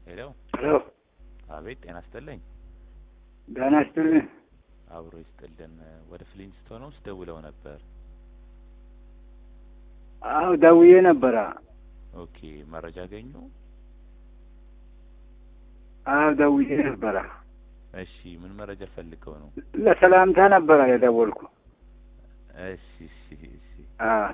ሄሎ ሄሎ አቤት ጤና ይስጥልኝ ደህና ይስጥልኝ። አብሮ ይስጥልን ወደ ፍሊንስቶን ውስጥ ደውለው ነበር አዎ ደውዬ ነበረ። ኦኬ መረጃ አገኙ አዎ ደውዬ ነበረ። እሺ ምን መረጃ ፈልገው ነው ለሰላምታ ነበረ የደወልኩ። እሺ እሺ እሺ አዎ